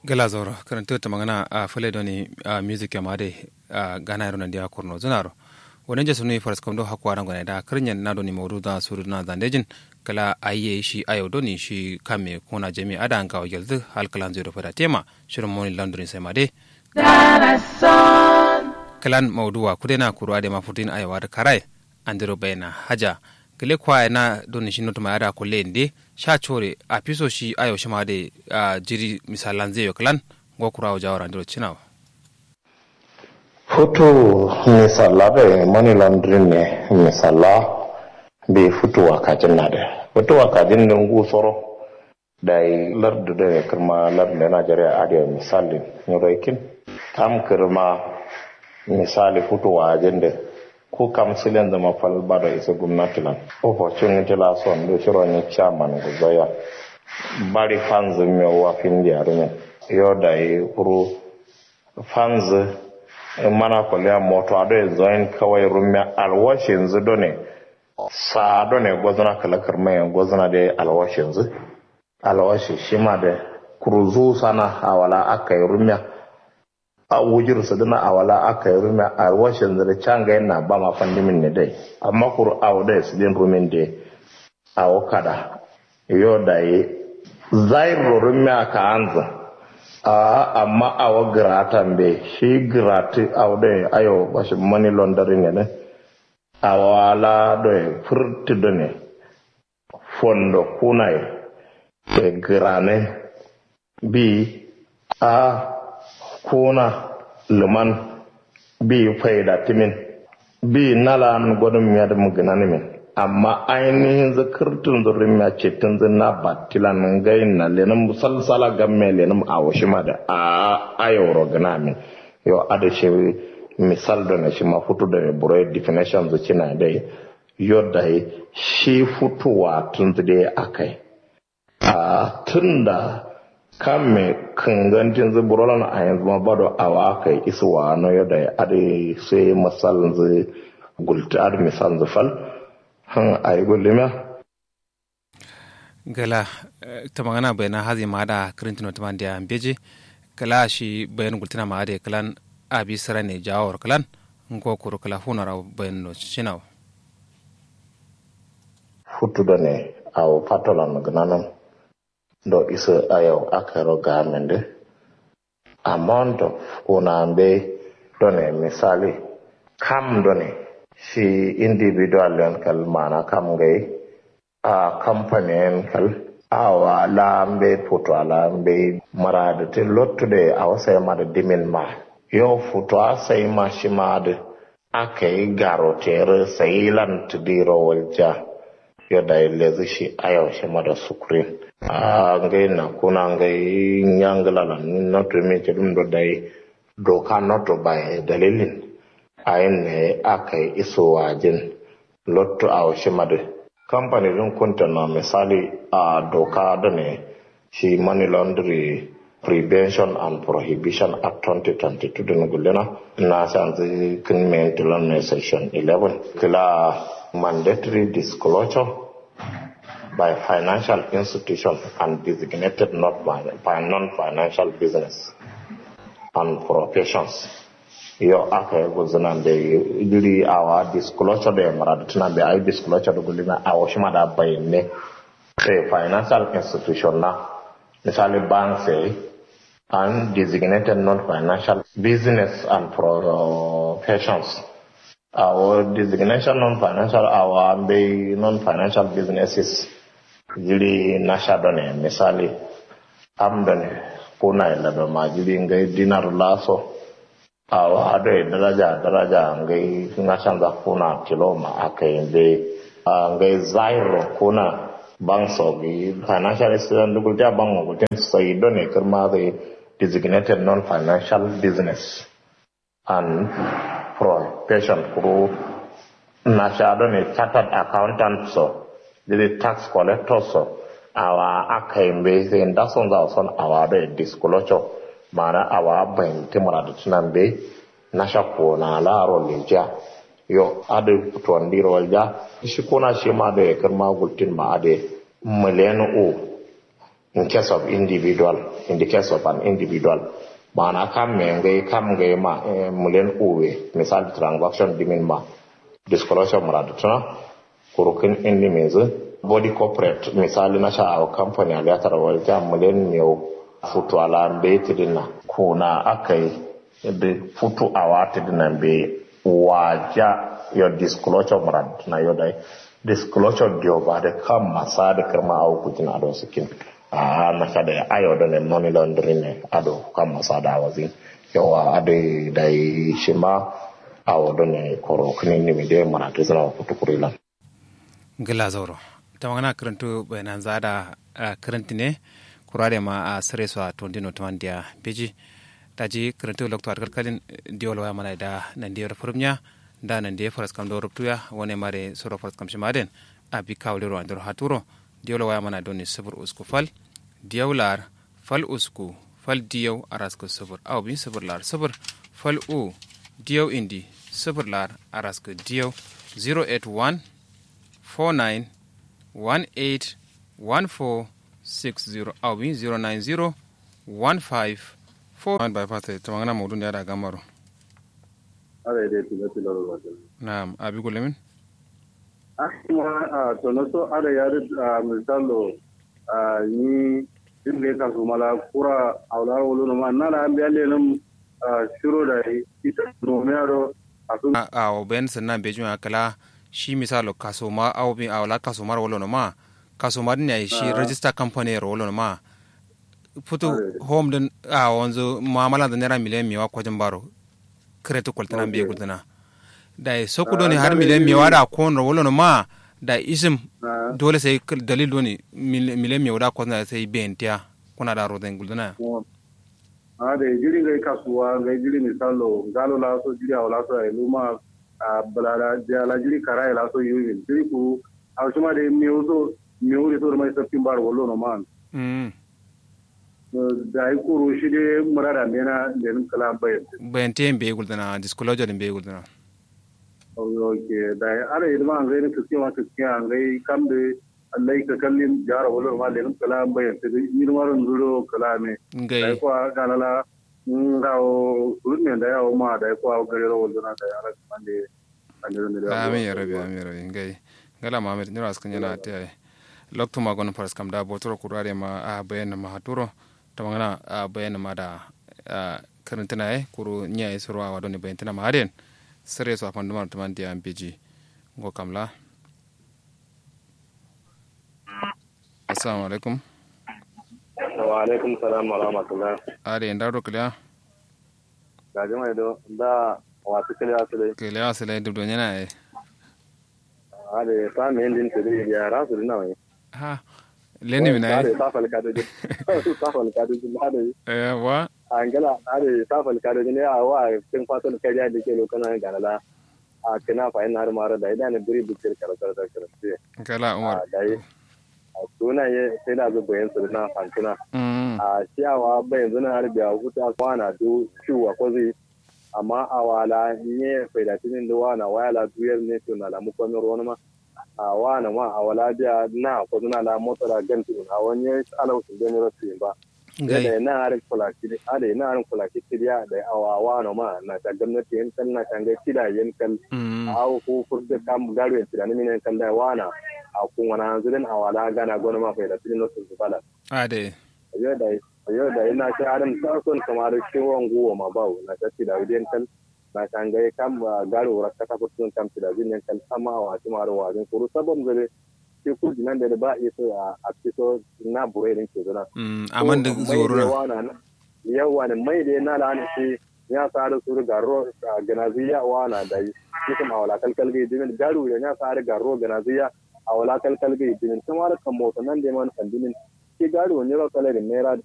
gala zoro karanta ta magana a fale doni a music yama de a gana yaro nandiya kurno zunaro wani jesu ne faras kamdo hakwa ran gwana da karnyan na doni maudu da suru na zandejin kala ayiye shi ayo doni shi kame kuna jami ada an kawo yalzu halkalan zai rufa da tema shirin moni landrin sai ma de kalan mauduwa kudena kurwa da mafutin ayawa da karai an diro bayana haja gele kwa na doni shi notuma yada kulle inde sha chore a piso shi ayo shi ma de jiri misalan zai yo kalan go kura jawara ndiro chinawa futu misala be money laundering ne misala be futu wakajin na da futu wakajin ne ngu soro da lardu da kirma lardu da najeriya adiya misali nyoroikin kam kirma misali futu wajen da ko kam silen zama fal bada isa gwamnati lan opportunity la son do shiro ni chairman go zoya bari fans me wa fin dia rume yo da yi kuru fans mana kwalliya moto ado ya zoyin kawai rume alwashin zu done sa done gwazana kalakar mai gwazana da alwashin zu alwashi shi ma da kuruzu sana awala aka yi rume a wujir su dana a wala aka yi rumi a washin zira can ga yana ba ma fandimin ne dai amma kuru a wadai su din rumin da a wakada yau da yi zairo rumi a ka anza a amma a wa gratan be shi grati a wadai ayo bashi money laundering ne a wala da furti da ne fondo kunai da grane bi a kuna luman bi faida timin bi nala an gwadon miya da mugana min amma ainihin zakirtun zurin miya ce tun zina batilan gayin na lenin musalsala gamme lenin a washi ma da a ayoro gana min yau a da shi misal da na shi ma fito da burai definition zuci na dai yau da shi fitowa tun zai akai a tun da kan me kangantin zuburolan a yanzu ma bado awa kai isuwa no yadda ya ade sai masal zu gulta ad misal zu fal han ay gulima gala ta magana bayana hazi ma da kirintino ta mandiya beje kala shi bayan gultina ma da kalan abi sara ne jawar kalan ngo kuru kala funara bayan no chinaw futu da ne aw patolan gnanan do iso ayo akaro gamende amount of kunambe done misali kam done shi individual len kal mana kam gai a company en kal awa lambe puto alambe marade te lottude awa sai mada dimin ma yo futo a sai ma shi made akai garotere sai lan tudiro walja yo dai lezi shi ayo shi mada sukrin a ngai na kuna ngai nyangala la noto me ce dum do dai doka noto bai dalilin ayin ne aka yi iso wajin lotto a washe madu kamfani din kunta na misali a doka da ne shi money laundry prevention and prohibition act 2022 din gulena na san zai kin mai tilan ne section 11 kila mandatory disclosure by financial institution and designated not by, by non-financial business and professions. Yo aka yi guzina da iri awa disclosure da yamara da tuna da ayi disclosure da gulina a wasu ma da bayyane sai financial institution na misali bank sai and designated non-financial business and professions. Our designation non-financial, our non-financial businesses jiri nasha done misali am done kuna ila do ma jiri ngai dinar laso awa ado daraja daraja ngai nasha za kuna kilo ma akai be ngai zairo kuna bangso gi financial institution dugul ta bango ko ten sai done kirma the designated non financial business and profession kuro nasha done chartered accountant so the tax collector so awa aka yi bai sai da son za son awa da disclosure mana awa bayan timara da tunan bai na shakko na laro leja yo adu tuwan diro walja shi kona shi ma da ya karma gultin ma ade miliyan o in case of individual in the case of an individual mana kam me ngai kam ngai ma mulen uwe misal transaction dimin ma disclosure murad tuna kurukin indi mezu body corporate misali na sha a company a gatar walja mulen miyau futu ala be tidina kuna akai be futu awa tidina be waja your disclosure murad na yodai disclosure dio ba da kam masa da kirma au kutina do sikin a na kada ya ayo da ne money laundering ne ado kam masa da wazin yawa ade da shi ma awo do ne koro kini ni mi de mara to zana ko to kurila gila zauro ta magana karantu bayanan zada karanti ne kurare ma a sare su a tondino tamandiya beji daji karantu lokto kalkalin diolo ya mana da nan diyar furumya da nan da faras kam do ruptuya wone mare soro faras kam shimaden abi kawle ro andor haturo diolo waya mana doni sabur usku fal diyawlar fal usku fal diyaw arasko sabur aw bin sabur lar sabur fal u diyaw indi sabur lar arasko diyaw 081 49 18 14 60 aw bin 090 15 4 by fata tamangana mawdun da da gamaro ara ide tilo tilo ro wato Naam, abi gulemin? asma a tono so ara yare a misalo a ni dimle ka su mala kura awla wolo no ma nala ambe ale nam shiro da ita no me aro asu A o ben sannan be juma kala shi misalo kaso ma au bi awla kaso mar wolo no ma kaso mar ne shi register company ro wolo no ma futu home den a wanzo muamala da naira miliyan miwa kwajin baro kretu kwaltana be gudana da soku doni har miliyan miwa da kon ro wolo no ma da isim dole sai dalil doni miliyan miwa da kwajin sai bentiya kuna da roden gudana a da jiri ngai kasuwa ngai jiri misalo galo la so jiri awla so ai luma a balala ja la jiri kara la so yuyin jiri ku a shuma de miuso miuri so mai sapin bar wolo no man mm da ai kuru shi de murada mena den kala bayan bente be gudana disclosure be gudana ok da ara ilma an gai ka cewa ka ce an gai kam da Allah ka kallin jara wala ma da kala bayan ta ni maron zuro kala ne da ngai ko ga la nga o kurun da yawo ma da ko gare ro wala da ara kan de an da amin ya rabi amin ya rabi ngai ngala mamed nira askan yana te lokto ma gon paras kam da botoro kurare ma a bayan ma haturo to mangana a bayan ma da karantana e kuru nya e surwa wa doni bayan tana ma haren sare so afandu ma tuman dia mpg ngo kamla assalamu alaikum wa alaikum salam wa rahmatullah are ndaro kala ga jama'a do da wa tukale asale kala asale dubdo nyana e are ta me ndin te de ya rasu na wai ha leni mina e ta fal ka de ta fal ka de na de eh wa angala are ta fal ka de ne a wa tin fatan kai da ke lokana ga la a kina fa ina har mara da idan biri bukir kala kala kala kala umar da yi a suna ye sai da zuba yin su na fantuna mm a ciyawa bai yanzu na harbi a huta kwana do ciwa ko zai amma a wala ne faidatinin da wana wala duyar ne to na lamu kwamin ruwan ma a wana ma a wala biya na ko na la mota da gantu a wani alausun da ne rasu ba da ngai na harin kulaki a da na harin kulaki tiriya da awa wana ma na ta gwamnati yan kan na kan ga kida yan kan mm a ko furta kam garo yan tiranin minen kan da wana a kun wani hanzirin a wala gana gona ma faidatinin rasu su bala ade yau da yau da ina ta adam ta son kamar kiwon guwa ma bawo na ta ci da widen kan na kan ga kam garo ra ta ko tun kam ci da widen kan sama wa ci maro wa din kuru sabon zare ke ku dinan da ba iso a a fito na bure din ke zana mm aman da zoro na yawa ne mai da na la ne shi ya sa da suru garo ganaziya wa na da yi kuma wala kalkal ga dimin garo ya sa da garo ganaziya a wala kalkal ga dimin kuma da kan mota nan da man kan dimin ke gari wani ro kala da naira